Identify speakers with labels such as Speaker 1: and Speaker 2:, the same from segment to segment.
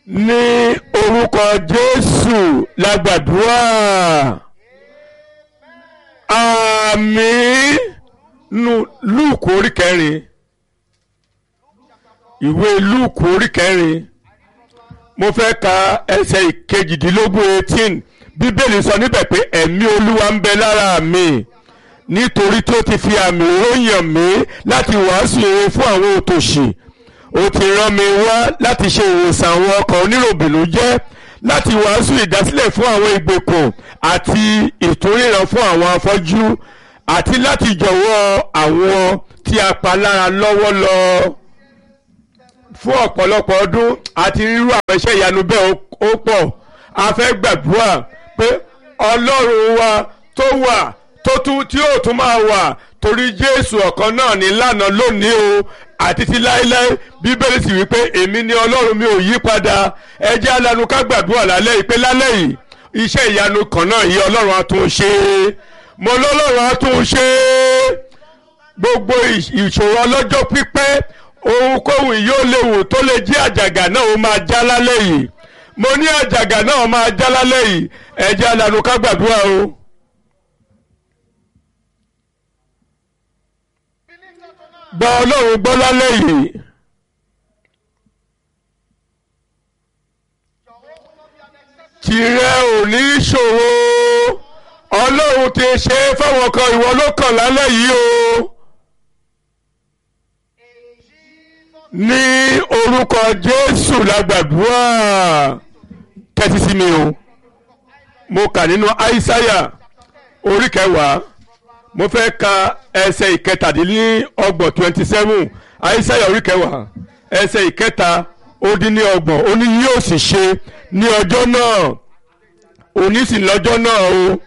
Speaker 1: ní orúkọ jésù la gbàdúrà àmín nu lúùkù orí kẹrin ìwé lúùkù orí kẹrin mo fẹ́ ka ẹsẹ̀ ìkejìdínlógún eighteen bíbélì sọ níbẹ̀ pé ẹ̀mí olúwa ń bẹ lára mi nítorí tó ti fi àmì ròyàn mí láti wàásù ìre fún àwọn òtòṣì ó ti rán mi wá láti ṣe ìwòsàn àwọn ọkàn oníròbìnújẹ́ láti wàásù ìdásílẹ̀ fún àwọn ìgbèkùn àti ìtúríran fún àwọn afọ́jú àti láti jọ̀wọ́ àwọn tí a pa lára lọ́wọ́ lọ fún ọ̀pọ̀lọpọ̀ ọdún àti rírú àwọn iṣẹ́ ìyanu bẹ́ẹ̀ ó pọ̀ a fẹ́ gbàdúrà pé ọlọ́run wa tó wà tó tún tí yóò tún máa wà torí jésù ọ̀kan náà ní lánàá lónìí o àti ti láéláé bíbélì sì wípé èmi ni ọlọ́run mi ò yí padà ẹ jẹ́ alanu ká gbàdúrà lálẹ́ yìí pé lálẹ́ yìí iṣẹ́ ìyanu kan náà yìí ọlọ́run á tún ṣe é mo lọ́lọ́run á tún ṣe é gbogbo ìṣòro ọlọ́jọ́ pípẹ́ ohunkóhun yóò léwu tó lè jí àjàgà náà ó máa já lálẹ́ yìí mo ní àjàgà náà máa já lálẹ́ yìí ẹ jẹ́ alanu ká gbàdúrà o. gba ọlọ́run gbọ́ lálẹ́ yìí tìrẹ ò ní ṣòro ọlọ́run ti ṣe é fáwọn kan ìwọ ló kàn lálẹ́ yìí o ní orúkọ jésù la gbàdúrà tẹ́tí sí mi o mo kà nínú aísáyà orí kẹwàá mo fẹ́ ka ẹsẹ̀ ìkẹtàdínlọ́gbọ̀n twenty seven àìsàyà orí kẹwàá ẹsẹ̀ ìkẹta ó dín ní ọgbọ̀n ó ní yóò sì ṣe ní ọjọ́ náà òní sì lọ́jọ́ náà o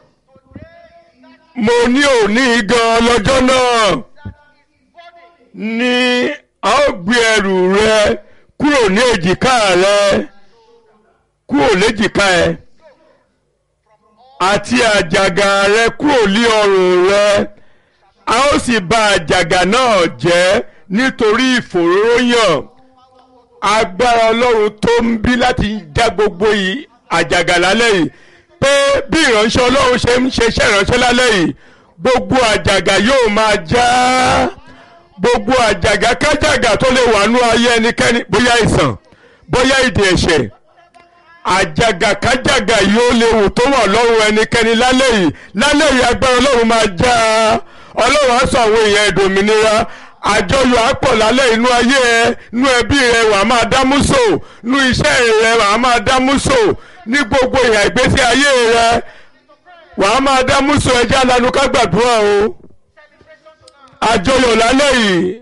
Speaker 1: mo ní òní gan lọ́jọ́ náà ní a ó gbé ẹrù rẹ kúrò ní èjìká rẹ kúrò léjìká ẹ àti àjàgà rẹ kúrò lí ọrùn rẹ a ó sì bà àjàgà náà jẹ́ nítorí ìfòróróyàn agbára ọlọ́run tó ń bí láti já gbogbo yìí àjàgà lálẹ́ yìí pé bí ìránṣẹ́ ọlọ́run ṣe ń ṣeṣẹ́ ìránṣẹ́ lálẹ́ yìí gbogbo àjàgà yóò máa já gbogbo àjàgà kájàgà tó lè wà nú ayé ẹnikẹ́ni bóyá ìsàn bóyá ìdè ẹ̀ṣẹ̀ àjàgàkájàgà yóò léwu tó wà lọ́rùn ẹnikẹ́ni lálẹ́ yìí lálẹ́ yìí agbára ọlọ́run máa já a ọlọ́run á sọ àwọn èèyàn ìdòmìnira àjọyọ̀ àpọ̀ lálẹ́ inú ayé ẹ nú ẹbí rẹ wà á máa dámúsò nú iṣẹ́ rẹ wà á máa dámúsò ní gbogbo ìhà ìgbésí ayé rẹ wà á máa dámúsò ẹjẹ́ alanu ká gbàdúrà o àjọyọ̀ lálẹ́ yìí